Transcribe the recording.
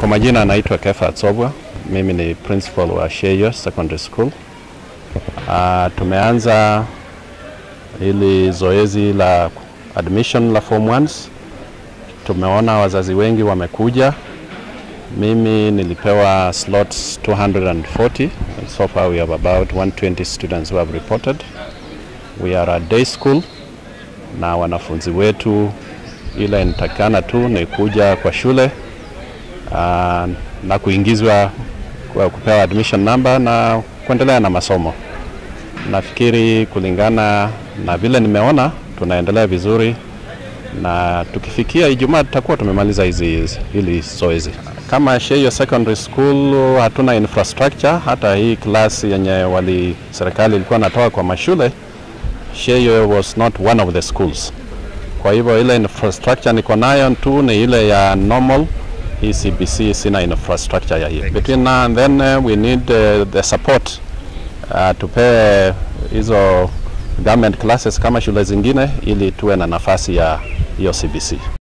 Kwa majina anaitwa Kefa Atsobwa, mimi ni principal wa Sheyo Secondary School. Uh, tumeanza hili zoezi la admission la form 1s. Tumeona wazazi wengi wamekuja. Mimi nilipewa slots 240. So far we have about 120 students who have reported. We are a day school na wanafunzi wetu ile inatakikana tu ni kuja kwa shule uh, na kuingizwa kwa kupewa admission number na kuendelea na masomo. Nafikiri kulingana na vile nimeona tunaendelea vizuri, na tukifikia Ijumaa tutakuwa tumemaliza hizi hili zoezi. Kama Sheyo Secondary School hatuna infrastructure, hata hii klasi yenye wali serikali ilikuwa natoa kwa mashule, Sheyo was not one of the schools. Kwa hivyo ile infrastructure niko nayo tu ni ile ya normal hii CBC sina infrastructure ya hiyo. Between now and then uh, we need uh, the support uh, tupewe hizo government classes kama shule zingine ili tuwe na nafasi ya hiyo CBC.